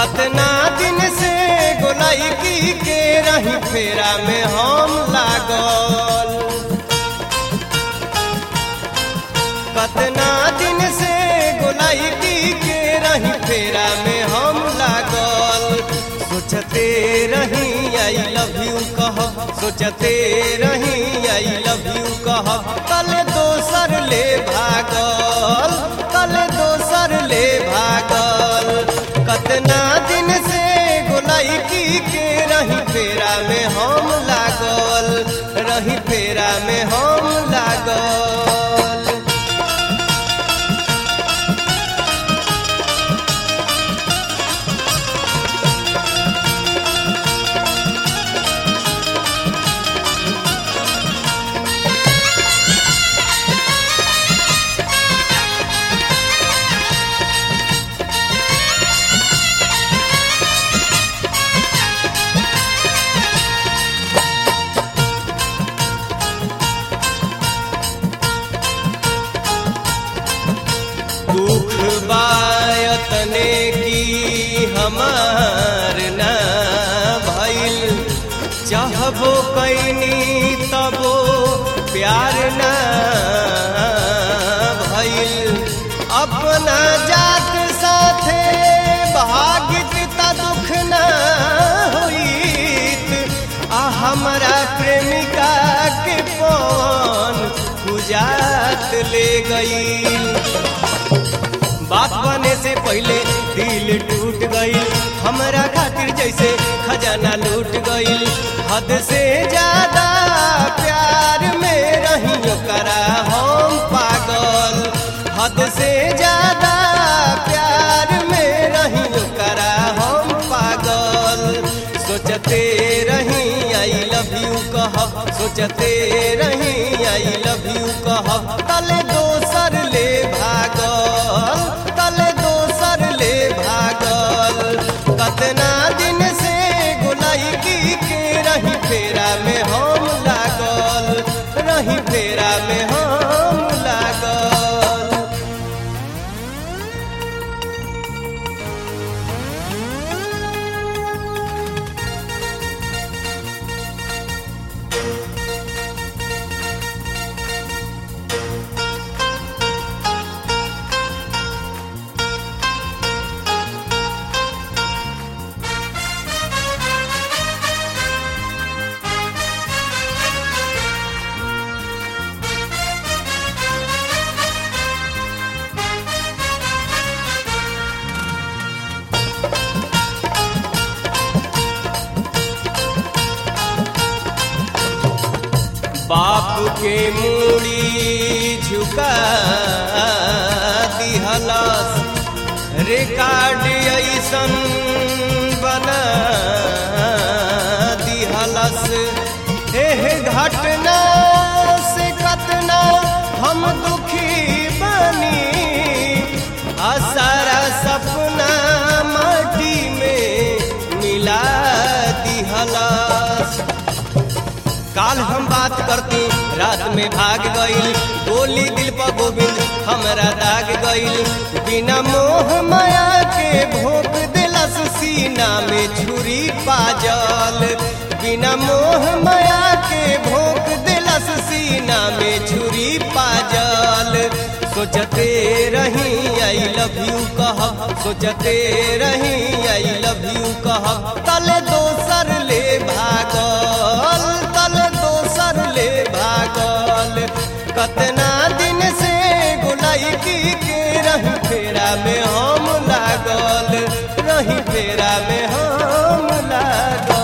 कतना दिन से गोलाई की के रही फेरा में हम लागल कतना दिन से गोलाई की के रही फेरा में हम लागल सोचते रही आई लव यू कह सोचते रही आई लव यू कह कल दोसर ले भागल कल दोसर ले भागल कतना दिन से गोलाई की के रही फेरा में हम लागल रही फेरा में हम लागल दुख बायतने की हमार ना भइल चाहबो कैनी तबो प्यार ना भइल अपना जात साथे भागित त दुख ना होइत आ हमरा प्रेमिका के पवन बुझात ले गई बात बने से पहले दिल टूट गई हमरा खातिर जैसे खजाना लूट गई हद से ज्यादा प्यार में रही करा हम पागल हद से ज्यादा प्यार में रही करा हम पागल सोचते रही आई लव यू कह सोचते रही आई लव यू कह तले दोसर ले भागल तले दोसर ले भागल कतना दिन से गोलाई की के रही फेरा में हम लागल रही फेरा में हम लागल बाप के मूड़ी झुका दिहलस रिकॉर्ड ऐसन बना दिहलस एह घटना से कतना हम दुखी बनी आ सारा सपना माटी में मिला दिहलस काल हम बात करती रात में भाग गईल गोली दिल पर गोविंद हमरा दाग गईल बिना मोह माया के भोग दिलस सीना में छुरी पाजल बिना मोह माया के भोग दिलस सीना में छुरी पाजल सोचते रही आई लव यू कह सोचते रही आई लव यू कह तले दोसर ले भागल तले दोसर ले भागल कतना दिन से गोलाई की के रही फेरा में हम लागल रही फेरा में हम लागल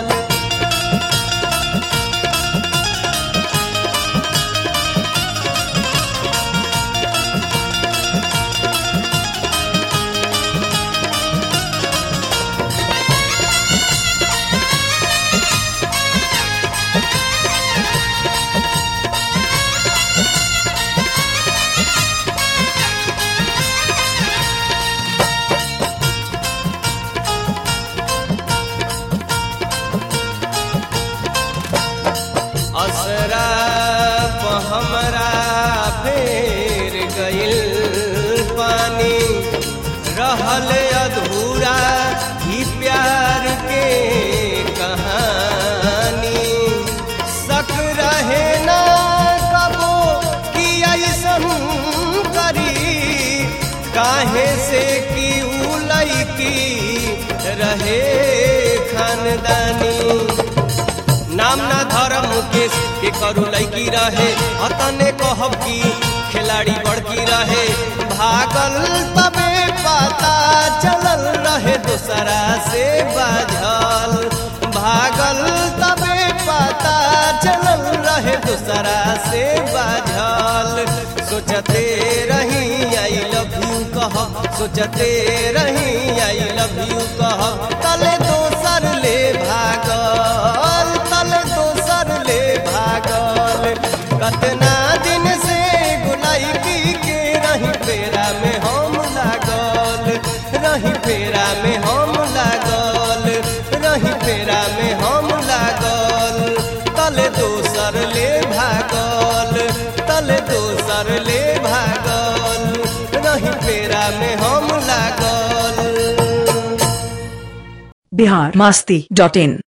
असरा प हमरा फेर गइल पानी रहल अधूरा नाम ना धर्म मुकेश के करू लैकी रहे अतने कहब की खिलाड़ी बड़की रहे भागल तबे पता चलल रहे दूसरा से बाझल भागल तबे पता चलल रहे दूसरा से बाझल सोचते रही आई लव यू कह सोचते रही आई लव यू कह तले दोसर ले भागल तले दोसर ले भागल कतना दिन से गुलाइकी के रही फेरा में हम लागल रही फेरा में हम लागल रही फेरा में हम लागल तले दोसर ले भागल तले दोसर ले भागल रही फेरा में हम लागल बिहार मस्ती डॉट इन